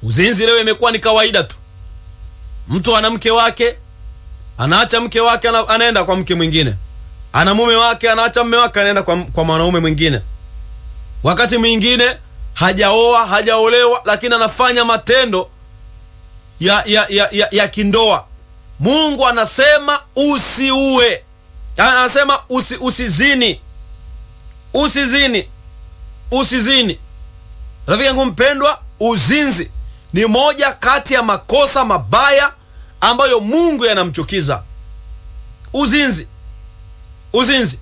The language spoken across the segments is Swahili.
Uzinzi leo imekuwa ni kawaida tu, mtu ana mke wake anaacha mke wake ana, anaenda kwa mke mwingine, ana mume wake anaacha mume wake anaenda kwa, kwa mwanaume mwingine. Wakati mwingine hajaoa hajaolewa, lakini anafanya matendo ya, ya, ya, ya, ya kindoa. Mungu anasema usiue, anasema usi, usizini, usizini, usizini. Rafiki yangu mpendwa, uzinzi ni moja kati ya makosa mabaya ambayo Mungu yanamchukiza. Uzinzi, uzinzi.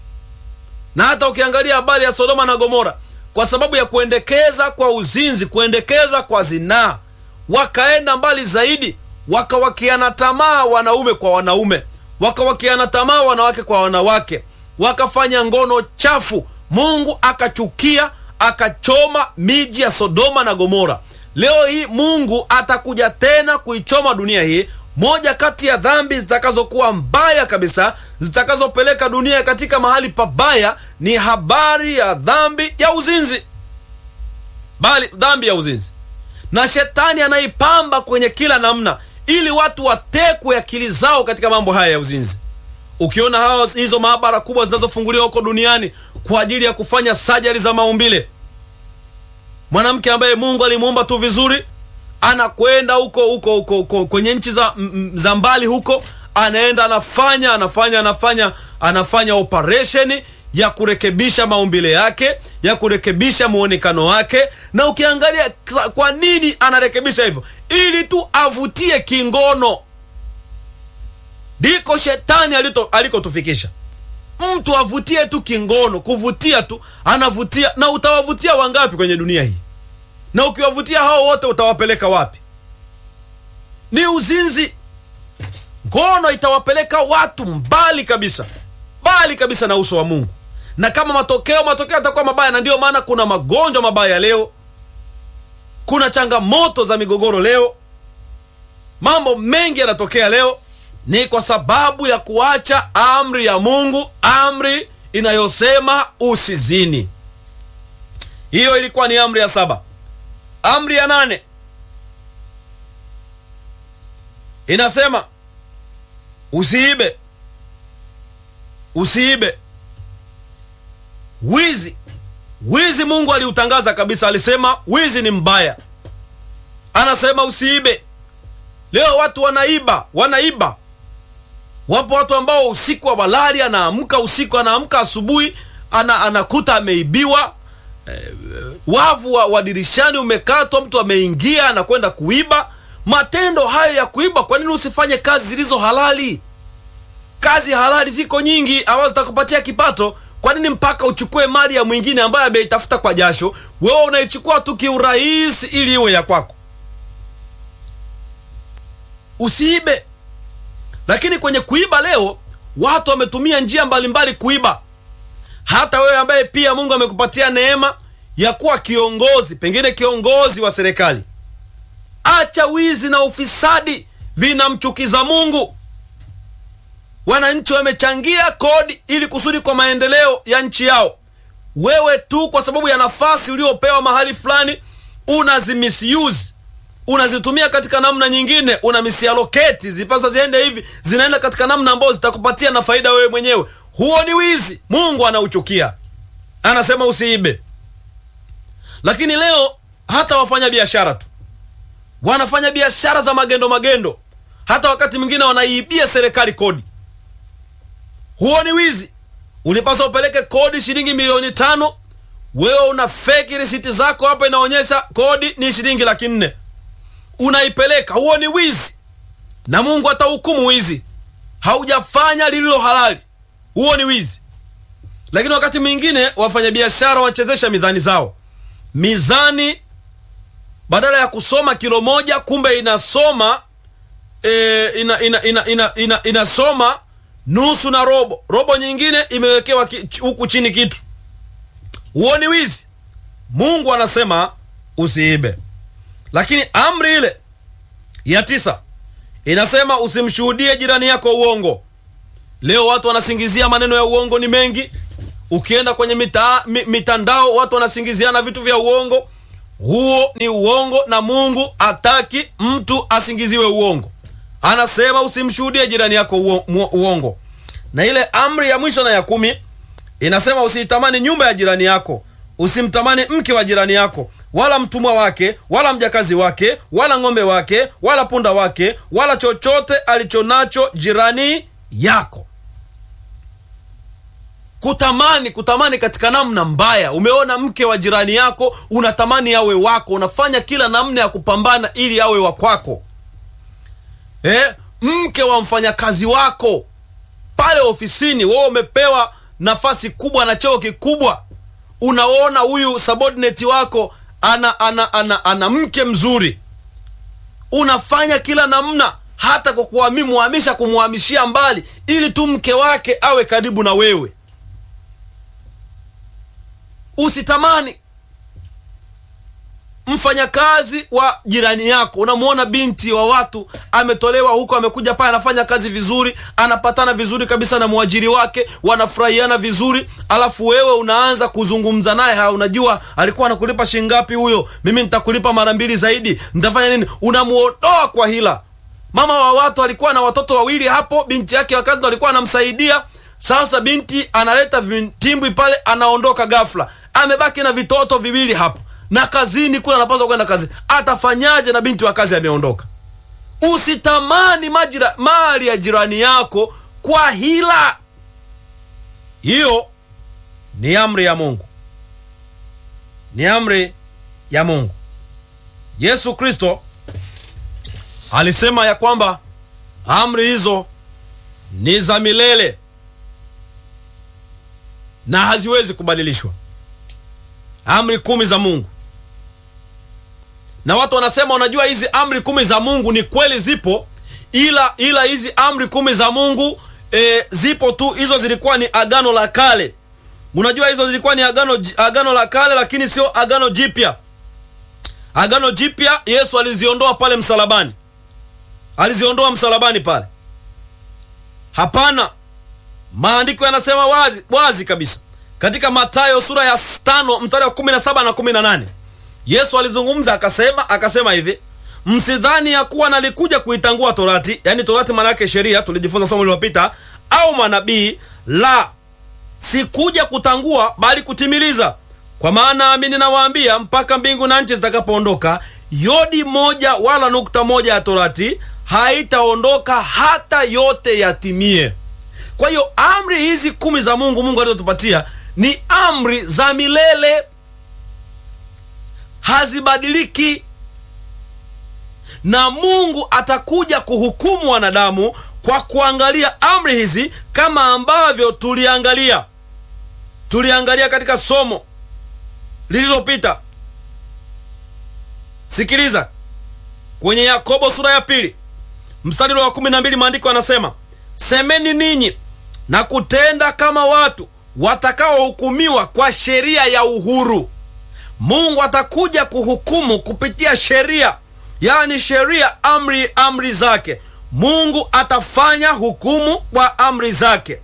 Na hata ukiangalia habari ya Sodoma na Gomora, kwa sababu ya kuendekeza kwa uzinzi, kuendekeza kwa zinaa, wakaenda mbali zaidi, wakawakiana tamaa wanaume kwa wanaume, wakawakiana tamaa wanawake kwa wanawake, wakafanya ngono chafu. Mungu akachukia, akachoma miji ya Sodoma na Gomora. Leo hii Mungu atakuja tena kuichoma dunia hii. Moja kati ya dhambi zitakazokuwa mbaya kabisa zitakazopeleka dunia katika mahali pabaya ni habari ya dhambi ya uzinzi, bali dhambi ya uzinzi, na shetani anaipamba kwenye kila namna ili watu watekwe akili zao katika mambo haya ya uzinzi. Ukiona hao hizo maabara kubwa zinazofunguliwa huko duniani kwa ajili ya kufanya sajari za maumbile mwanamke ambaye Mungu alimuumba tu vizuri anakwenda huko huko huko huko kwenye nchi za, za mbali huko, anaenda anafanya anafanya anafanya anafanya operation ya kurekebisha maumbile yake ya kurekebisha muonekano wake. Na ukiangalia kwa nini anarekebisha hivyo, ili tu avutie kingono. Ndiko shetani alikotufikisha, mtu avutie tu kingono, kuvutia tu, anavutia. Na utawavutia wangapi kwenye dunia hii? Na ukiwavutia hao wote utawapeleka wapi? Ni uzinzi. Ngono itawapeleka watu mbali kabisa, mbali kabisa na uso wa Mungu, na kama matokeo, matokeo yatakuwa mabaya. Na ndiyo maana kuna magonjwa mabaya leo, kuna changamoto za migogoro leo, mambo mengi yanatokea leo ni kwa sababu ya kuacha amri ya Mungu, amri inayosema usizini. Hiyo ilikuwa ni amri ya saba. Amri ya nane inasema usiibe, usiibe. Wizi, wizi Mungu aliutangaza kabisa, alisema wizi ni mbaya, anasema usiibe. Leo watu wanaiba, wanaiba Wapo watu ambao usiku wa walali, anaamka usiku, anaamka asubuhi, ana, anakuta ameibiwa. E, wavu wa, wa dirishani umekatwa, mtu ameingia anakwenda kuiba. Matendo hayo ya kuiba, kwa nini usifanye kazi zilizo halali? Kazi halali ziko nyingi ambazo zitakupatia kipato. Kwa nini mpaka uchukue mali ya mwingine ambaye ameitafuta kwa jasho? Wewe unaichukua tu kiurahisi ili iwe ya kwako. Usiibe. Lakini kwenye kuiba leo watu wametumia njia mbalimbali kuiba. Hata wewe ambaye pia Mungu amekupatia neema ya kuwa kiongozi, pengine kiongozi wa serikali, acha wizi na ufisadi, vinamchukiza Mungu. Wananchi wamechangia kodi ili kusudi kwa maendeleo ya nchi yao. Wewe tu kwa sababu ya nafasi uliopewa mahali fulani unazimisuse unazitumia katika namna nyingine, una misialoketi zipasa ziende hivi, zinaenda katika namna ambayo zitakupatia na faida wewe mwenyewe. Huo ni wizi, Mungu anauchukia, anasema usiibe. Lakini leo hata wafanya biashara tu wanafanya biashara za magendo magendo, hata wakati mwingine wanaiibia serikali kodi. Huo ni wizi. Ulipaswa upeleke kodi shilingi milioni tano, wewe una feki risiti zako hapa, inaonyesha kodi ni shilingi laki nne unaipeleka. Huo ni wizi, na Mungu atahukumu wizi. Haujafanya lililo halali, huo ni wizi. Lakini wakati mwingine wafanyabiashara wanachezesha mizani zao. Mizani badala ya kusoma kilo moja, kumbe inasoma e, ina, ina, ina, ina, ina, inasoma nusu na robo. Robo nyingine imewekewa huku chini kitu. Huo ni wizi. Mungu anasema usiibe. Lakini amri ile ya tisa inasema usimshuhudie jirani yako uongo. Leo watu wanasingizia maneno ya uongo ni mengi. Ukienda kwenye mita, mi, mitandao watu wanasingiziana vitu vya uongo. huo ni uongo na mungu hataki mtu asingiziwe uongo anasema usimshuhudie jirani yako uo- muo- uongo na ile amri ya mwisho na ya kumi inasema usiitamani nyumba ya jirani yako usimtamani mke wa jirani yako wala mtumwa wake wala mjakazi wake wala ng'ombe wake wala punda wake wala chochote alichonacho jirani yako kutamani kutamani katika namna mbaya umeona mke wa jirani yako unatamani awe wako unafanya kila namna ya kupambana ili awe wa kwako eh, mke wa mfanyakazi wako pale ofisini wewe umepewa nafasi kubwa na cheo kikubwa unaona huyu subordinate wako ana ana ana, ana mke mzuri unafanya kila namna hata kwa kuhamishia kumhamishia mbali ili tu mke wake awe karibu na wewe usitamani mfanyakazi wa jirani yako unamwona binti wa watu ametolewa huko amekuja pale anafanya kazi vizuri anapatana vizuri kabisa na mwajiri wake wanafurahiana vizuri alafu wewe unaanza kuzungumza naye ha unajua alikuwa anakulipa shingapi huyo mimi nitakulipa mara mbili zaidi nitafanya nini unamuondoa kwa hila mama wa watu alikuwa na watoto wawili hapo binti yake wa kazi ndo alikuwa anamsaidia sasa binti analeta vitimbwi pale anaondoka ghafla amebaki na vitoto viwili hapo na kazini kule anapaswa kwenda kazi atafanyaje na binti wa kazi ameondoka usitamani majira, mali ya jirani yako kwa hila hiyo ni amri ya mungu ni amri ya mungu yesu kristo alisema ya kwamba amri hizo ni za milele na haziwezi kubadilishwa amri kumi za mungu na watu wanasema unajua hizi amri kumi za mungu ni kweli zipo ila ila hizi amri kumi za mungu e, zipo tu hizo zilikuwa ni agano la kale unajua hizo zilikuwa ni agano, agano la kale lakini sio agano jipya agano jipya yesu aliziondoa pale msalabani aliziondoa msalabani pale hapana maandiko yanasema wazi, wazi kabisa katika matayo sura ya tano mstari wa 17 na 18 yesu alizungumza akasema akasema hivi msidhani ya kuwa nalikuja kuitangua torati yaani torati maana yake sheria tulijifunza somo lililopita au manabii la sikuja kutangua bali kutimiliza kwa maana amini nawaambia mpaka mbingu na nchi zitakapoondoka yodi moja wala nukta moja ya torati haitaondoka hata yote yatimie kwa hiyo amri hizi kumi za mungu mungu alizotupatia ni amri za milele hazibadiliki na mungu atakuja kuhukumu wanadamu kwa kuangalia amri hizi kama ambavyo tuliangalia tuliangalia katika somo lililopita sikiliza kwenye yakobo sura ya pili mstari wa kumi na mbili maandiko yanasema semeni ninyi na kutenda kama watu watakaohukumiwa kwa sheria ya uhuru mungu atakuja kuhukumu kupitia sheria yaani sheria amri amri zake mungu atafanya hukumu kwa amri zake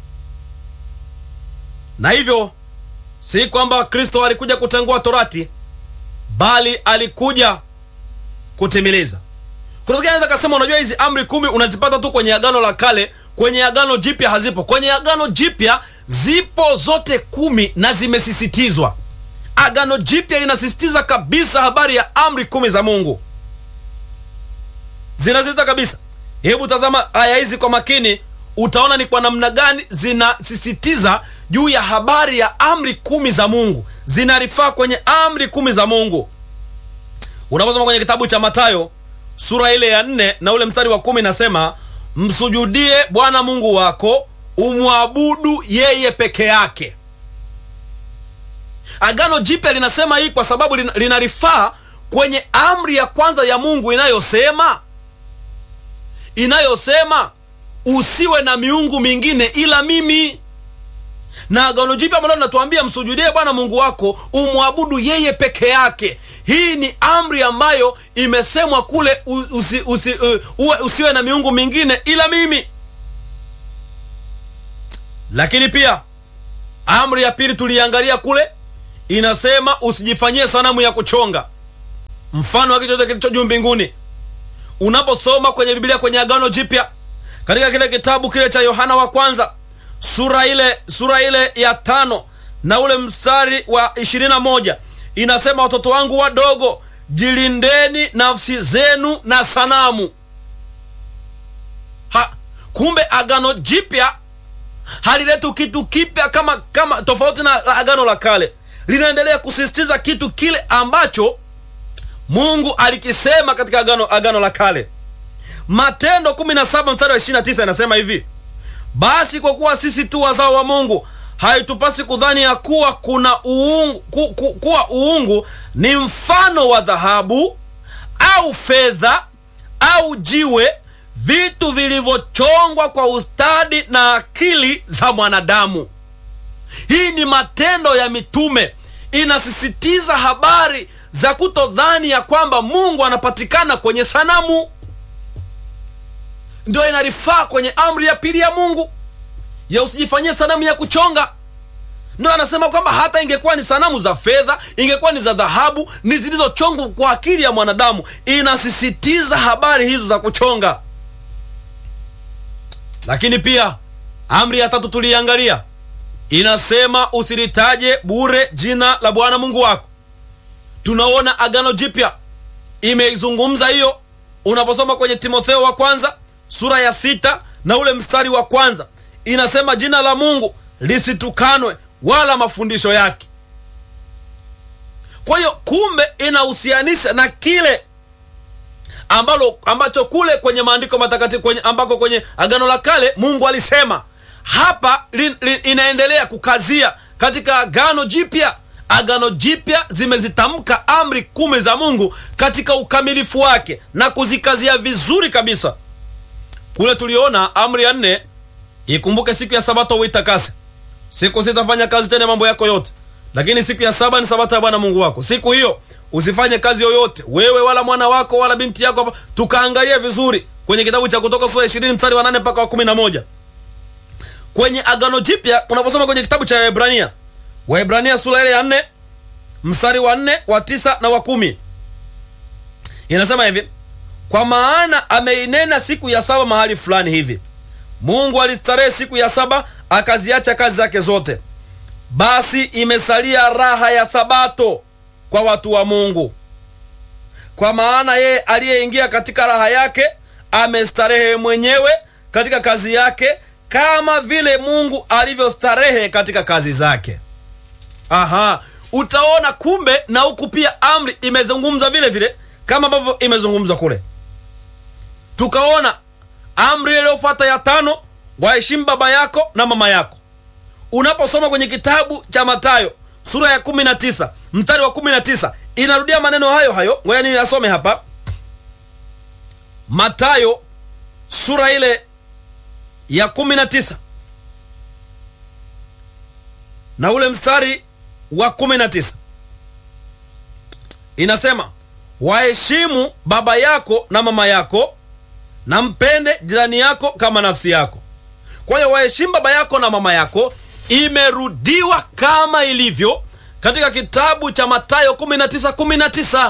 na hivyo si kwamba kristo alikuja kutengua torati bali alikuja kutimiliza kuna mwingine anaweza kasema unajua hizi amri kumi unazipata tu kwenye agano la kale kwenye agano jipya hazipo kwenye agano jipya zipo zote kumi na zimesisitizwa agano jipya linasisitiza kabisa habari ya amri kumi za mungu zinasisitiza kabisa hebu tazama aya hizi kwa makini utaona ni kwa namna gani zinasisitiza juu ya habari ya amri kumi za mungu zinarifaa kwenye amri kumi za mungu unaposoma kwenye kitabu cha matayo sura ile ya nne na ule mstari wa kumi nasema msujudie bwana mungu wako umwabudu yeye peke yake agano jipya linasema hii kwa sababu linarifaa kwenye amri ya kwanza ya mungu inayosema inayosema usiwe na miungu mingine ila mimi na agano jipya ambalo linatuambia msujudie bwana mungu wako umwabudu yeye peke yake hii ni amri ambayo imesemwa kule usi, usi, uh, uwe, usiwe na miungu mingine ila mimi lakini pia amri ya pili tuliangalia kule inasema usijifanyie sanamu ya kuchonga mfano wa kitu chochote kilicho juu mbinguni unaposoma kwenye biblia kwenye agano jipya katika kile kitabu kile cha yohana wa kwanza sura ile sura ile ya tano na ule mstari wa ishirini na moja inasema watoto wangu wadogo jilindeni nafsi zenu na sanamu ha, kumbe agano jipya halileti kitu kipya kama kama tofauti na la agano la kale linaendelea kusisitiza kitu kile ambacho mungu alikisema katika agano, agano la kale matendo 17 mstari wa 29 inasema hivi basi kwa kuwa sisi tu wazao wa mungu haitupasi kudhani ya kuwa kuna uungu, ku, ku, kuwa uungu ni mfano wa dhahabu au fedha au jiwe vitu vilivyochongwa kwa ustadi na akili za mwanadamu hii ni matendo ya mitume inasisitiza habari za kutodhani ya kwamba mungu anapatikana kwenye sanamu ndio inarifaa kwenye amri ya pili ya mungu ya usijifanyie sanamu ya kuchonga ndio anasema kwamba hata ingekuwa ni sanamu za fedha ingekuwa ni za dhahabu ni zilizochongwa kwa akili ya mwanadamu inasisitiza habari hizo za kuchonga lakini pia amri ya tatu tuliiangalia inasema usilitaje bure jina la bwana mungu wako tunaona agano jipya imeizungumza hiyo unaposoma kwenye timotheo wa kwanza sura ya sita na ule mstari wa kwanza inasema jina la mungu lisitukanwe wala mafundisho yake kwa hiyo kumbe inahusianisha na kile ambalo ambacho kule kwenye maandiko matakatifu kwenye, ambako kwenye agano la kale mungu alisema hapa li, li, inaendelea kukazia katika agano jipya agano jipya zimezitamka amri kumi za mungu katika ukamilifu wake na kuzikazia vizuri kabisa kule tuliona amri ya nne ikumbuke siku ya sabato uitakase siku sitafanya kazi tena mambo yako yote lakini siku ya saba ni sabato ya bwana mungu wako siku hiyo usifanye kazi yoyote wewe wala mwana wako wala binti yako hapa tukaangalia vizuri kwenye kitabu cha kutoka sura ishirini mstari wa nane mpaka wa kumi na moja kwenye agano jipya unaposoma kwenye kitabu cha waebrania waebrania sura ile ya nne mstari wa nne wa tisa na wa kumi inasema hivi kwa maana ameinena siku ya saba mahali fulani hivi mungu alistarehe siku ya saba akaziacha kazi zake zote basi imesalia raha ya sabato kwa watu wa mungu kwa maana yeye aliyeingia katika raha yake amestarehe mwenyewe katika kazi yake kama vile mungu alivyostarehe katika kazi zake aha utaona kumbe na huku pia amri imezungumza vile vile kama ambavyo imezungumzwa kule tukaona amri iliyofuata ya tano waheshimu baba yako na mama yako unaposoma kwenye kitabu cha matayo sura ya 19 mstari wa 19 inarudia maneno hayo hayo ngoja niyasome hapa matayo sura ile ya 19 na ule mstari wa 19 inasema waheshimu baba yako na mama yako na mpende jirani yako kama nafsi yako kwa hiyo waheshimu baba yako na mama yako imerudiwa kama ilivyo katika kitabu cha matayo 19 19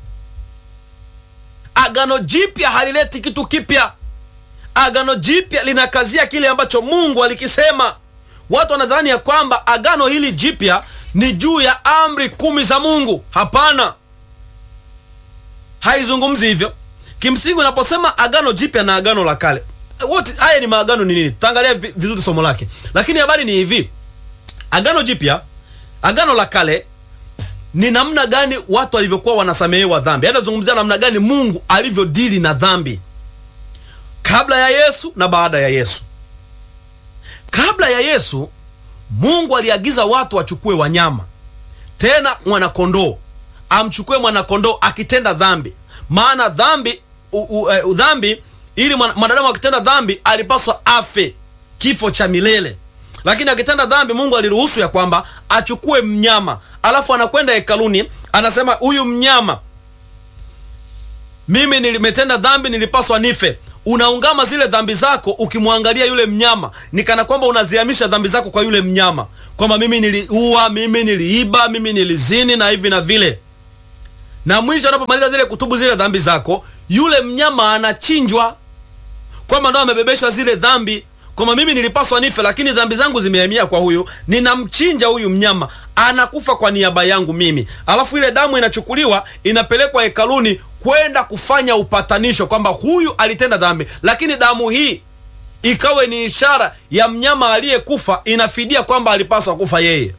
agano jipya halileti kitu kipya agano jipya linakazia kile ambacho mungu alikisema watu wanadhani ya kwamba agano hili jipya ni juu ya amri kumi za mungu hapana haizungumzi hivyo kimsingi unaposema agano jipya na agano la kale wote haya ni maagano ni nini tutaangalia vizuri somo lake lakini habari ni hivi agano jipya agano la kale ni namna gani watu walivyokuwa wanasamehewa dhambi anazungumzia namna gani mungu alivyodili na dhambi kabla ya yesu na baada ya yesu kabla ya yesu mungu aliagiza watu wachukue wanyama tena mwanakondoo amchukue mwanakondoo akitenda dhambi maana dhambi u, u, uh, dhambi ili mwanadamu akitenda dhambi alipaswa afe kifo cha milele lakini akitenda dhambi mungu aliruhusu ya kwamba achukue mnyama alafu anakwenda hekaluni anasema huyu mnyama mimi nilimetenda dhambi nilipaswa nife unaungama zile dhambi zako ukimwangalia yule mnyama, ni kana kwamba unazihamisha dhambi zako kwa yule mnyama, kwamba mimi niliua, mimi niliiba, mimi nilizini na hivi na vile. Na mwisho unapomaliza zile kutubu zile dhambi zako, yule mnyama anachinjwa, kwamba ndo amebebeshwa zile dhambi kwamba mimi nilipaswa nife, lakini dhambi zangu zimehamia kwa huyu. Ninamchinja huyu mnyama, anakufa kwa niaba yangu mimi, alafu ile damu inachukuliwa inapelekwa hekaluni kwenda kufanya upatanisho, kwamba huyu alitenda dhambi, lakini damu hii ikawe ni ishara ya mnyama aliyekufa, inafidia kwamba alipaswa kufa yeye.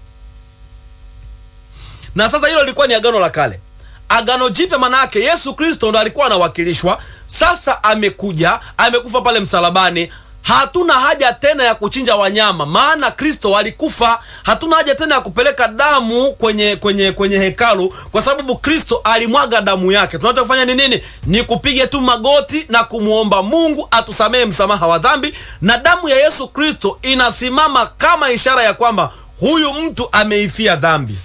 Na sasa hilo lilikuwa ni agano la kale. Agano jipya maana yake Yesu Kristo ndo alikuwa anawakilishwa. Sasa amekuja, amekufa pale msalabani hatuna haja tena ya kuchinja wanyama, maana Kristo alikufa. Hatuna haja tena ya kupeleka damu kwenye kwenye kwenye hekalu, kwa sababu Kristo alimwaga damu yake. Tunachofanya ni nini? Ni kupiga tu magoti na kumwomba Mungu atusamehe msamaha wa dhambi, na damu ya Yesu Kristo inasimama kama ishara ya kwamba huyu mtu ameifia dhambi.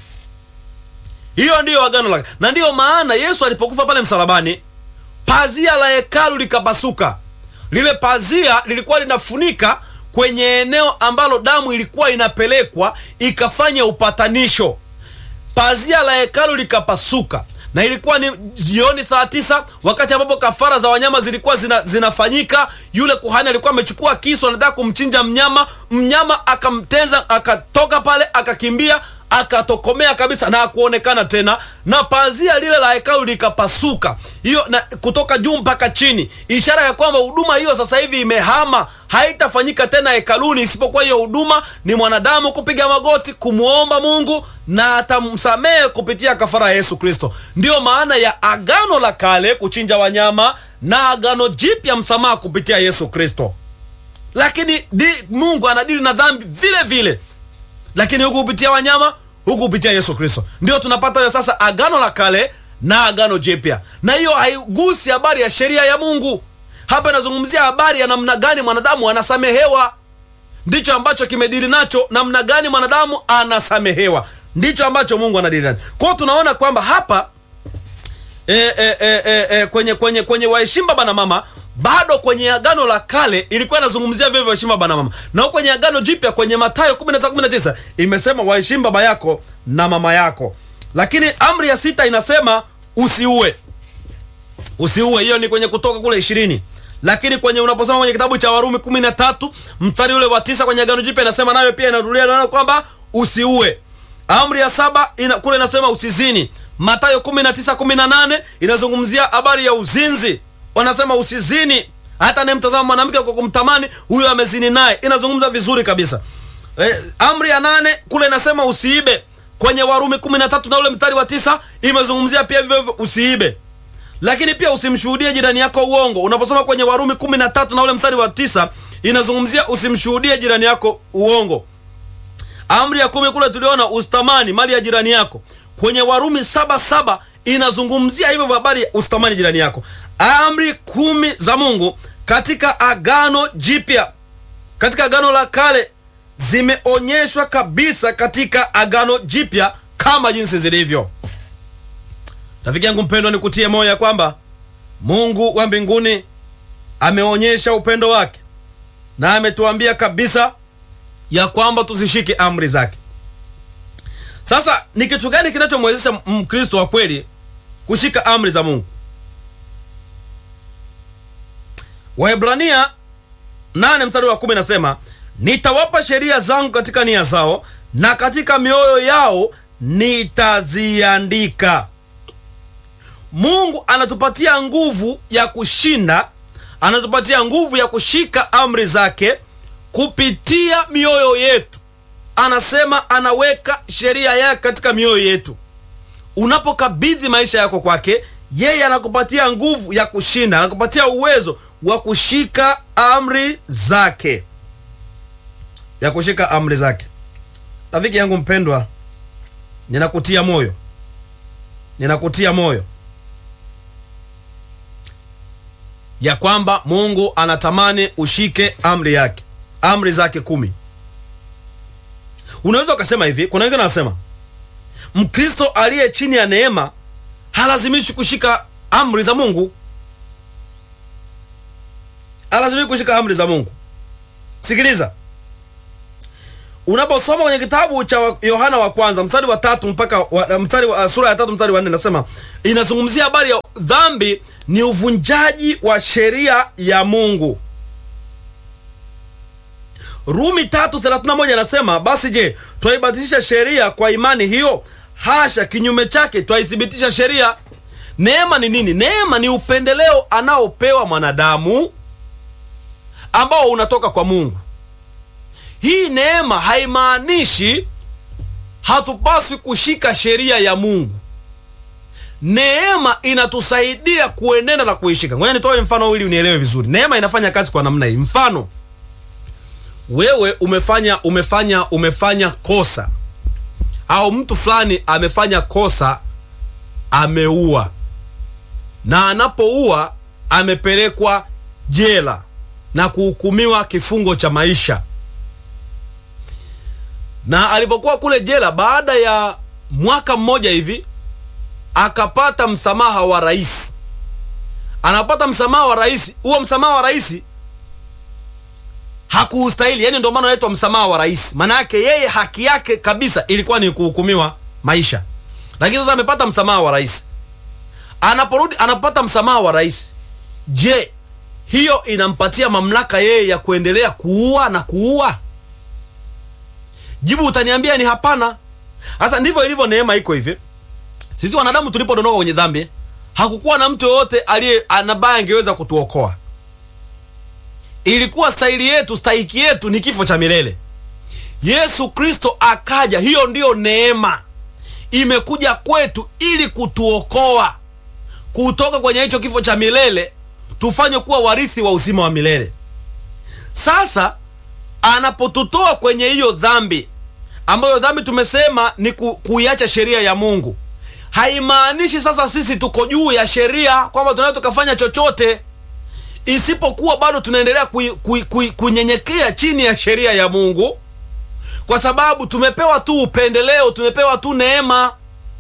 Hiyo ndiyo agano lake, na ndiyo maana Yesu alipokufa pale msalabani, pazia la hekalu likapasuka. Lile pazia lilikuwa linafunika kwenye eneo ambalo damu ilikuwa inapelekwa ikafanya upatanisho. Pazia la hekalu likapasuka, na ilikuwa ni jioni saa tisa, wakati ambapo kafara za wanyama zilikuwa zina, zinafanyika. Yule kuhani alikuwa amechukua kisu, anataka kumchinja mnyama. Mnyama akamtenza, akatoka pale, akakimbia akatokomea kabisa na akuonekana tena, na pazia lile la hekalu likapasuka, hiyo na kutoka juu mpaka chini, ishara ya kwamba huduma hiyo sasa hivi imehama, haitafanyika tena hekaluni, isipokuwa hiyo huduma ni mwanadamu kupiga magoti kumwomba Mungu na atamsamehe kupitia kafara ya Yesu Kristo. Ndiyo maana ya agano la kale kuchinja wanyama na agano jipya msamaha kupitia Yesu Kristo. Lakini di, Mungu anadili na dhambi vile vile, lakini huku kupitia wanyama huku kupitia Yesu Kristo. Ndio tunapata hiyo sasa agano la kale na agano jipya, na hiyo haigusi habari ya sheria ya Mungu. Hapa inazungumzia habari ya namna gani mwanadamu anasamehewa. Ndicho ambacho kimedili nacho, namna gani mwanadamu anasamehewa, ndicho ambacho Mungu anadili nacho. Kwa hiyo tunaona kwamba hapa e, e, e, e, e, kwenye kwenye kwenye waheshimu baba na mama bado kwenye agano la kale ilikuwa inazungumzia vile waheshimu baba na mama, na kwenye agano jipya kwenye Mathayo 19:19 imesema waheshimu baba yako na mama yako. Lakini amri ya sita inasema usiue, usiue. Hiyo ni kwenye Kutoka kule ishirini. Lakini kwenye unaposoma kwenye kitabu cha Warumi 13 mstari ule wa tisa kwenye agano jipya inasema nayo pia inarudia nayo kwamba usiue. Amri ya saba ina, kule inasema usizini. Mathayo 19:18 inazungumzia habari ya uzinzi wanasema usizini. Hata anayemtazama mwanamke kwa kumtamani huyo amezini naye, inazungumza vizuri kabisa. E, amri ya nane kule inasema usiibe. Kwenye Warumi kumi na tatu na ule mstari wa tisa imezungumzia pia vivyo hivyo usiibe, lakini pia usimshuhudie jirani yako uongo. Unaposoma kwenye Warumi kumi na tatu na ule mstari wa tisa inazungumzia usimshuhudie jirani yako uongo. Amri ya kumi kule tuliona usitamani mali ya jirani yako. Kwenye Warumi saba saba inazungumzia hivyo habari ya usitamani jirani yako. Amri kumi za Mungu katika agano jipya, katika agano la kale zimeonyeshwa kabisa katika agano jipya kama jinsi zilivyo. Rafiki yangu mpendwa, nikutie moyo ya kwamba Mungu wa mbinguni ameonyesha upendo wake na ametuambia kabisa ya kwamba tuzishike amri zake. Sasa ni kitu gani kinachomwezesha Mkristo wa kweli kushika amri za Mungu? Waebrania nane mstari wa kumi nasema nitawapa sheria zangu katika nia zao na katika mioyo yao nitaziandika. Mungu anatupatia nguvu ya kushinda, anatupatia nguvu ya kushika amri zake kupitia mioyo yetu. Anasema anaweka sheria yake katika mioyo yetu. Unapokabidhi maisha yako kwake, yeye anakupatia nguvu ya kushinda, anakupatia uwezo wa kushika amri zake, ya kushika amri zake. Rafiki yangu mpendwa, ninakutia moyo, ninakutia moyo ya kwamba Mungu anatamani ushike amri yake, amri zake kumi. Unaweza ukasema hivi, kuna wengine wanasema Mkristo aliye chini ya neema halazimishi kushika amri za Mungu. alazimiki kushika amri za Mungu. Sikiliza, unaposoma kwenye kitabu cha Yohana wa kwanza mstari wa tatu mpaka wa, mstari wa, sura ya tatu mstari wa nne nasema inazungumzia habari ya dhambi ni uvunjaji wa sheria ya Mungu. Rumi tatu thelathini na moja anasema basi je, twaibatilisha sheria kwa imani hiyo? Hasha! Kinyume chake, twaithibitisha sheria. Neema ni nini? Neema ni upendeleo anaopewa mwanadamu ambao unatoka kwa Mungu. Hii neema haimaanishi hatupaswi kushika sheria ya Mungu. Neema inatusaidia kuenenda na kuishika. Ngoja nitoe mfano ili unielewe vizuri. Neema inafanya kazi kwa namna hii. Mfano, wewe umefanya umefanya umefanya kosa au mtu fulani amefanya kosa, ameua, na anapoua amepelekwa jela na kuhukumiwa kifungo cha maisha. Na alipokuwa kule jela, baada ya mwaka mmoja hivi akapata msamaha wa rais. Anapata msamaha wa rais. Huo msamaha wa rais hakuustahili, yani ndio maana anaitwa msamaha wa rais. Maana yake yeye haki yake kabisa ilikuwa ni kuhukumiwa maisha, lakini sasa amepata msamaha wa rais. Anaporudi anapata msamaha wa rais, je, hiyo inampatia mamlaka yeye ya kuendelea kuua na kuua? Jibu utaniambia ni hapana. Sasa ndivyo ilivyo neema, iko hivi. Sisi wanadamu tulipodondoka kwenye dhambi, hakukuwa na mtu yoyote aliye anabaya angeweza kutuokoa. Ilikuwa stahili yetu, stahiki yetu ni kifo cha milele. Yesu Kristo akaja, hiyo ndiyo neema imekuja kwetu ili kutuokoa kutoka kwenye hicho kifo cha milele, tufanye kuwa warithi wa uzima wa milele. Sasa anapotutoa kwenye hiyo dhambi, ambayo dhambi tumesema ni ku, kuiacha sheria ya Mungu, haimaanishi sasa sisi tuko juu ya sheria kwamba tunaweza tukafanya chochote isipokuwa bado tunaendelea kunyenyekea chini ya sheria ya Mungu, kwa sababu tumepewa tu upendeleo, tumepewa tu neema.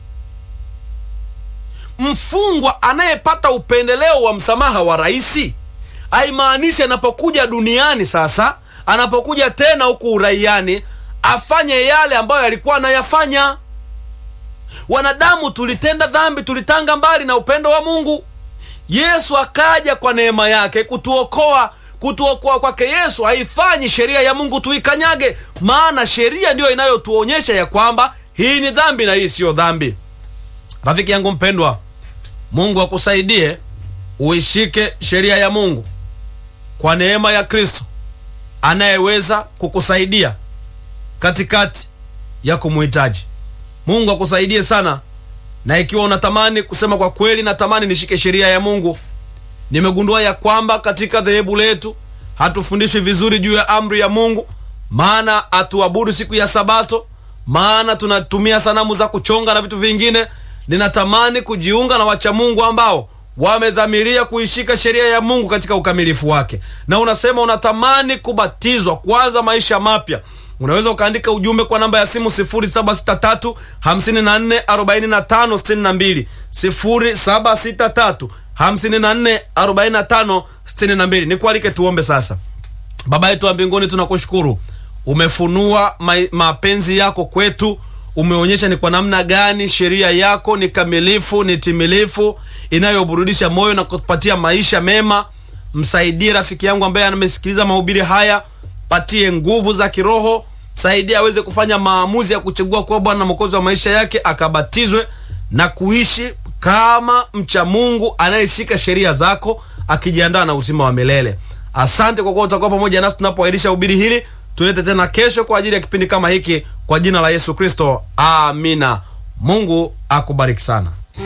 Mfungwa anayepata upendeleo wa msamaha wa rais, haimaanishi anapokuja duniani sasa, anapokuja tena huku uraiani, afanye yale ambayo alikuwa anayafanya. Wanadamu tulitenda dhambi, tulitanga mbali na upendo wa Mungu. Yesu akaja kwa neema yake kutuokoa. Kutuokoa kwake Yesu haifanyi sheria ya Mungu tuikanyage, maana sheria ndiyo inayotuonyesha ya kwamba hii ni dhambi na hii siyo dhambi. Rafiki yangu mpendwa, Mungu akusaidie uishike sheria ya Mungu kwa neema ya Kristo anayeweza kukusaidia katikati ya kumuhitaji. Mungu akusaidie sana na ikiwa unatamani kusema kwa kweli, natamani nishike sheria ya Mungu, nimegundua ya kwamba katika dhehebu letu hatufundishwi vizuri juu ya amri ya Mungu, maana hatuabudu siku ya Sabato, maana tunatumia sanamu za kuchonga na vitu vingine. Ninatamani kujiunga na wacha Mungu ambao wamedhamiria kuishika sheria ya Mungu katika ukamilifu wake. Na unasema unatamani kubatizwa, kuanza maisha mapya unaweza ukaandika ujumbe kwa namba ya simu 0763 54 45 62, 0763 54 45 62. Nikualike tuombe sasa. Baba yetu wa mbinguni, tunakushukuru umefunua mapenzi yako kwetu, umeonyesha ni kwa namna gani sheria yako ni kamilifu, ni timilifu, inayoburudisha moyo na kutupatia maisha mema. Msaidie rafiki yangu ambaye amesikiliza mahubiri haya, patie nguvu za kiroho saidia aweze kufanya maamuzi ya kuchagua kuwa Bwana na Mwokozi wa maisha yake, akabatizwe na kuishi kama mcha Mungu anayeshika sheria zako, akijiandaa na uzima wa milele. Asante kwa kuwa utakuwa pamoja nasi tunapoahirisha hubiri hili. Tulete tena kesho kwa ajili ya kipindi kama hiki, kwa jina la Yesu Kristo, amina. Mungu akubariki sana.